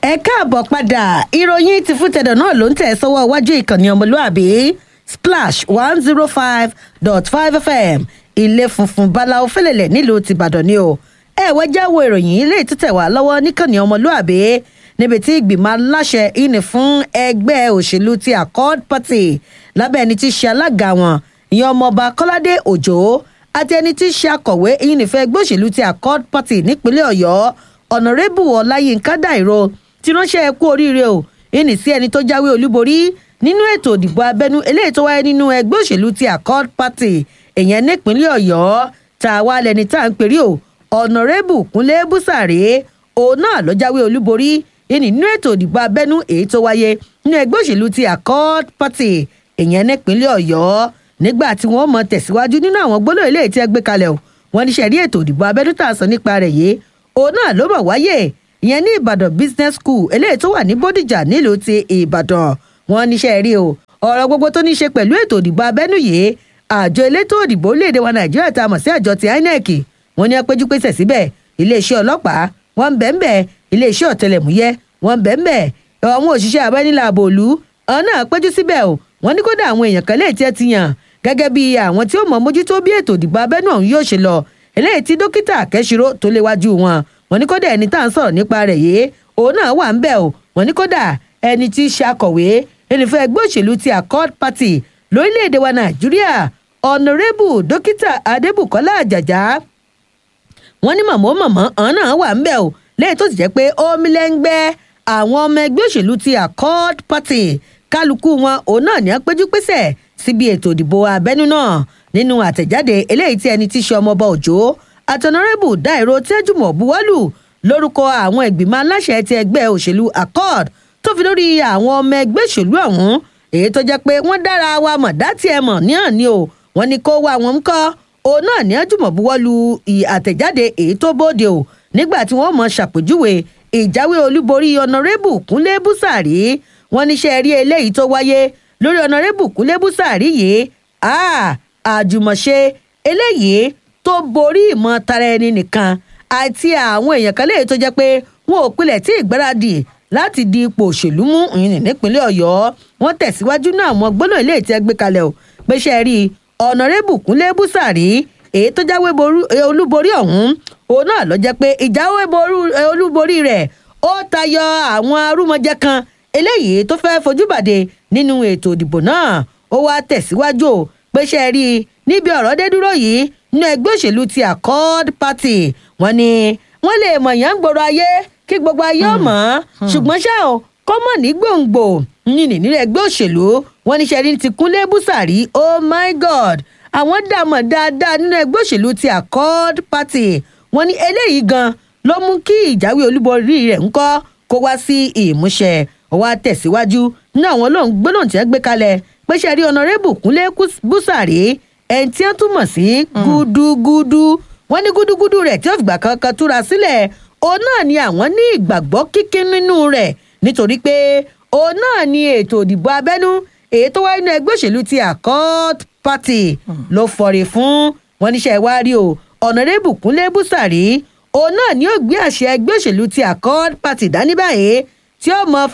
ẹ káàbọ̀ padà ìròyìn ti fún tẹ̀dọ̀ náà ló ń tẹ̀ sọ́wọ́ iwájú ìkànnì ọmọlúàbí splash one zero five dot five fm ilé funfun báláwo fẹlẹ̀lẹ̀ nílùú tìbàdàn ni o ẹ wá jáwọ́ ìròyìn ilé ìtútẹ̀ wá lọ́wọ́ níkànnì ọmọlúàbí níbi tí ìgbìmọ̀ aláṣẹ ìní fún ẹgbẹ́ òṣèlú ti accord party lábẹ́ ẹni tí í ṣe alága wọn ìyẹn ọmọọba kọ́ládé òjò àti ẹni tí í ṣe akọ̀wé ìyìnìfẹ́ ẹgbẹ́ òṣèlú ti accord party nípínlẹ̀ ọ̀yọ́ ọ̀nàrẹ́bù ọláyínká dàìró ti ránṣẹ́ ẹ kú oríire o ìní sí ẹni tó jáwé olúborí nínú ètò ìdìbò abẹ́nú eléyìí tó wáyé nínú ẹgbẹ́ òṣèlú ti accord party èèyàn nípínlẹ̀ ọ̀yọ́ tá a wá lẹni tá à ń perí o ọ̀nàrẹ́bù kúnlé búsàrè òun náà ló jáwé olúborí ìní nínú ètò ìdìbò abẹ́nú èyí tó wáyé nínú ẹgbẹ́ òṣèlú ti accord party èèyàn nípínlẹ̀ ọ̀yọ́ nígbà tí wọ́n mọ̀ tẹ̀síwájú nínú àwọn gbólóhùn eléyìí tí ẹ gbé kalẹ̀ o wọ́n ní sẹ́rí ètò ìdìbò abẹ́nú tá a sọ nípa rẹ̀ yìí òun náà ló mọ̀ wáyé ìyẹn ní ìbàdàn business school eléyìí tó wà ní bódìjà nílùú ti ìbàdàn wọn níṣẹ́ rí o ọ̀rọ̀ gbogbo tó ní í ṣe pẹ̀lú ètò ìdìbò abẹ́nú yìí àjọ elétò ìdìbò orílẹ̀-èdè wa nàìjíríà tá a mọ̀ sí àjọ ti inec wọn ní apẹ́jú pèsè síbẹ̀ iléeṣẹ́ ọlọ́pàá wọn ń bẹ́ẹ̀ bẹ́ẹ̀ iléeṣẹ́ ọ̀tẹlẹ̀múyẹ́ wọn ń bẹ́ẹ̀ bẹ́ẹ̀ àwọn òṣìṣẹ́ abẹ́nilà àbòlú ọ̀hún náà péjú síbẹ̀ o wọn ní kódà àwọn èèyàn kan léètí ẹ ti yàn gẹ́gẹ́ bí àwọn tí ó mọ̀ mójútó bí ètò ìdìbò abẹ́nú ọ̀hún yóò ṣe lọ eléyìí tí dókítà kẹ́sìrò tó léwájú wọn wọn ní kódà ẹni tá à ń sọ̀rọ̀ nípa rẹ̀ yìí òun náà wà ń bẹ̀ o wọn ní kódà ẹni tí í ṣe akọ̀wé ẹnìfẹ́ ẹgbẹ́ òṣèlú ti accord party lórílẹ̀‐èdè wa nàìjíríà ọ̀nàrẹ́bù dókítà adébùkọ́lá àjàjà wọn ní mọ̀mọ́ mọ̀mọ́ ọ̀hún náà wà ń bẹ̀ o lẹ́yìn tó sì jẹ́ pé omi lẹ́ngbẹ́ àwọn ọmọ ẹgbẹ́ òṣèlú ti accord party kálukú wọn òun náà ní apẹ́jú pésẹ̀ síbi ètò ìdìbò abẹ́nú náà nínú àtẹ̀jáde eléyìí tí ẹni tí í ṣe ọmọọba òjò àtọ̀nàrẹ́bù dáìró tẹ́jùmọ̀ buwọ́lù lórúkọ àwọn ìgbìmọ̀ aláṣẹ ti ẹgbẹ́ òṣèlú accord tó fi lórí àwọn ọmọ ẹgbẹ́ òṣèlú ọ̀hún èyí tó jẹ́ pé wọ́n dára wa mọ̀ dátì ẹ̀ mọ̀ ní àní o wọ́n ní kó wá wọn kọ́ òun náà ní àjùmọ̀ buwọ́lù àtẹ̀jáde èyí tó bóde o nígbà tí wọ́n mọ̀ ṣàpèjúwe ìjáwé olúborí ọ̀nàrẹ́bù kúnlé búsàrí wọ́n níṣẹ́ rí eléyìí tó wáyé lórí ọ̀nàrẹ́bù kúnlé búsàrí yìí àjùmọ̀ṣe eléyìí tó borí ìmọ̀ tara ẹni nìkan àti àwọn èèyàn kan léyìí tó jẹ́ pé wọn ò pilẹ̀ tí ìgbáradì láti di ipò òṣèlú mú ìyìn nípínlẹ̀ ọ̀yọ́ wọn tẹ̀síwájú náà àwọn gbólóhùn ilé ìtẹ́ gbé kalẹ̀ o pé ṣe rí ọ̀nàrẹ́bù kúnlé búsàrí èyí tó jáwé olúborí ọ̀hún òun náà lọ jẹ́ pé ìjáwé olúborí rẹ̀ ó tayọ àwọn arúmọjẹ kan eléyìí tó fẹ́ fojú bàdé nínú ètò ìdìbò náà ó wá tẹ̀síwájú o pé ṣe rí níbi ọ̀rọ̀ dé dúró yìí nínú ẹgbẹ́ òṣèlú ti accord party wọ́n ní wọ́n lè mọ̀ yàn gbòòrò ayé kí gbogbo ayé ọmọ ṣùgbọ́n ṣá o kọ́ mọ̀ ní gbòǹgbò yìnyín nínú ẹgbẹ́ òṣèlú wọn ní sẹ́ni ti kúnlé búsàrí oh my god àwọn dààmú dáadáa nínú ẹgbẹ́ òṣèlú ti accord party wọn ní eléyìí gan ló mú kí ìjáwé olúborí rẹ̀ ń kọ́ kó wá sí ìmúṣẹ ọwọ́ àtẹ̀síwájú ní àwọn olóhùn gbólóhùn tí wọ́n gbé kalẹ̀ pé ṣe rí ọ̀nàrẹ́bù kúnlé búsàrí ẹni tí wọ́n túmọ̀ sí gúdúgúdú wọn ní gúdúgúdú rẹ̀ tí ó fìgbà kankan túra sílẹ̀ òun náà ni àwọn ní ìgbàgbọ́ kíkín nínú rẹ̀ nítorí pé òun náà ni ètò ìdìbò abẹ́nú èyí tó wáyé nínú ẹgbẹ́ òṣèlú ti accord party ló fọre fún wọn níṣẹ́ wá rí o ọ̀nàrẹ́bù kúnlé búsàrí òun náà ni ó gbé àṣẹ ẹgbẹ́ òṣèlú ti accord party dání báyìí tí ó mọ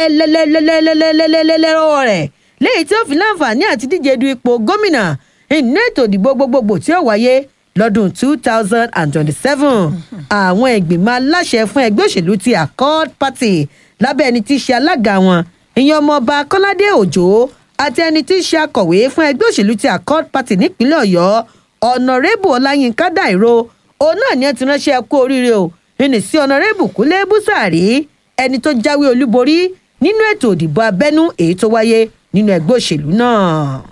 fẹ́lẹ́lẹ́lẹ́lẹ́lẹ́lẹ́lẹ́lẹ́lẹ́lẹ́rọ́ rẹ̀ léyìí tí ó fi láǹfààní àti díje du ipò gómìnà nínú ètò ìdìbò gbogbogbò tí ó wáyé lọ́dún two thousand and twenty-seven àwọn ìgbìmọ̀ aláṣẹ fún ẹgbẹ́ òṣèlú ti accord party lábẹ́ ẹni tí í ṣe alága wọn ìyẹn ọmọọba kọ́ládé òjò àti ẹni tí í ṣe akọ̀wé fún ẹgbẹ́ òṣèlú ti accord party nípínlẹ̀ ọ̀yọ́ ọ̀nàrẹ́bù ọláyínká dàìró òun náà ni ẹ ti ránṣẹ́ kú oríire o ìní sí ọ̀nàrẹ́bù kúnlé búsàrí ẹni tó jáwé olúborí nínú ètò ìdìbò abẹ́nú èyí tó wáyé nínú ẹgbẹ́ òṣèlú náà.